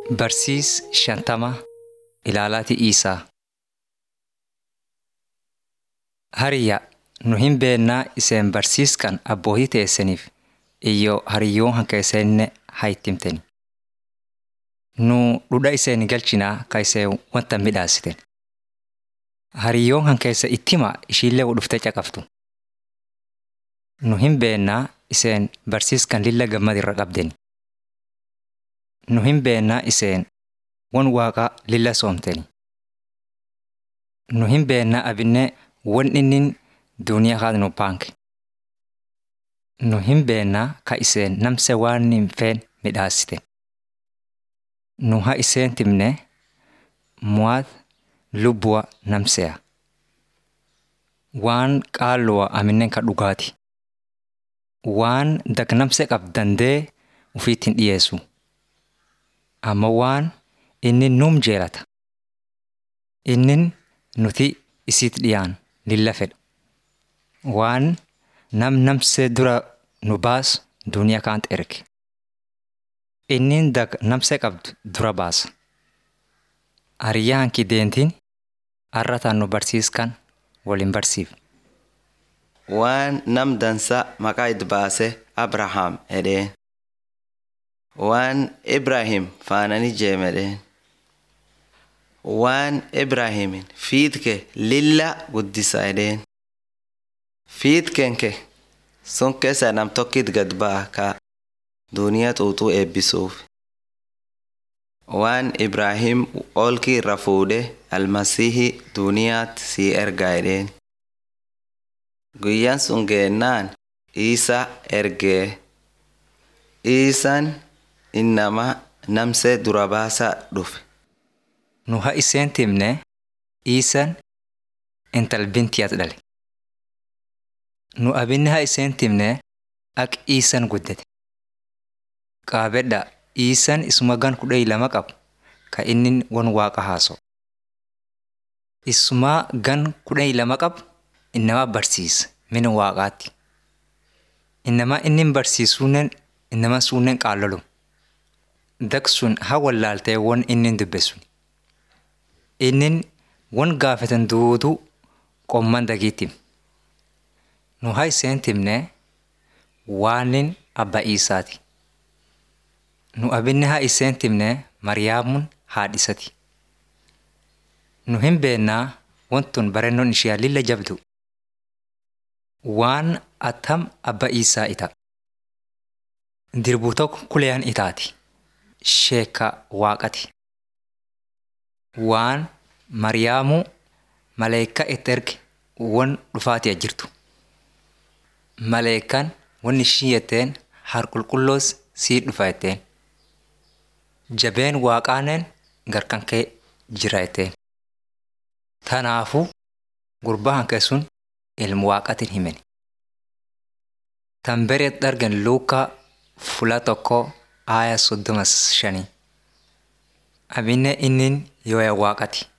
Barsiis shantama ilaalaati Iisaa. Hariyya nu hin beennaa iseen barsiiskan abbootii teessaniif iyyoo hariyyoon hanka isenne haa ittimteni. Nu dhudha iseen galchinaa ka iseen wanta midhaasiten. Hariyyoon hanka isa ittima ishiillee dhuftee caqaftu. Nu hin beennaa iseen barsiiskan lilla gammad irra qabdeni. Nu hin beennaa iseen won waaqaa lilla soomteni. Nu hin beennaa abinne won innin duuniyaa haa nu paanke. Nu hin beennaa ka iseen namse waan hin feen midhaasiten. Nu haa iseen timne muwaat lubbuwa namseya. Waan qaalluwa aminnen ka dhugaati. Waan dagnamse qab dandee ufiit hin dhiyeessu. Amma waan inni nuum jeelata. Innin nuti isiit dhiyaan lilla fedha. Waan nam namsee dura nu baas duuniyaa kaant erge. Innin dag namsee qabdu dura baasa. Hariyyaa hanki deentiin arrataan nu barsiiskan waliin barsiif. Waan nam dansa maqaa itti baase Abrahaam edheen. Waan Ibrahim faanani jeemedheen. Waan Ibrahimin fiitke lilla guddisa edheen. Fiitkenke sun keessa nam tokkit gad ba'a ka duuniyaa xuuxuu eebbisuuf. Waan Ibrahim olki irra fuudhe almasiihi duuniyaatti sii ergaa edheen. Guyyaan sun geennaan Iisa ergee. Iisaan innama namsee dura baasaa dhufe. Nu haa iseen timne Iisan intal bintiyaat dhale. Nu abinne haa iseen timne ak Iisan guddate. Qaabedha Iisan isuma gan kudhanii lama qabu ka inni won waaqa haaso. Isuma gan kudhanii lama qabu innama barsiisa mina waaqaatti. Innama inni barsiisuunnen innama suunnen qaallolu. Dak sun haa wallaaltee won inni dubbesu. Innin won gaafatan duutuu qomman dagiitti. Nu haa iseen timne waanin abba Iisaati. Nu abinne haa iseen timne Mariyaamuun haadhisati. Nu hin beennaa wantun barennoon ishiyaa lilla jabdu. Waan attam abba Iisaa ita. Dirbuu tokko kuleyaan itaati. Sheeka waaqati. Waan Mariyaamuu maleekaa itti erge won dhufaatiya jirtu. Maleekaan won ishii jetteen harqulqulloos sii dhufa jetteen. Jabeen waaqaanen garkan kee jira jetteen. Tanaafuu gurbaa hanke sun ilmu waaqatiin himeni. Tan bereet argan Luukaa fula tokko aaya soddoma shanii. Abinne innin yooya waaqati.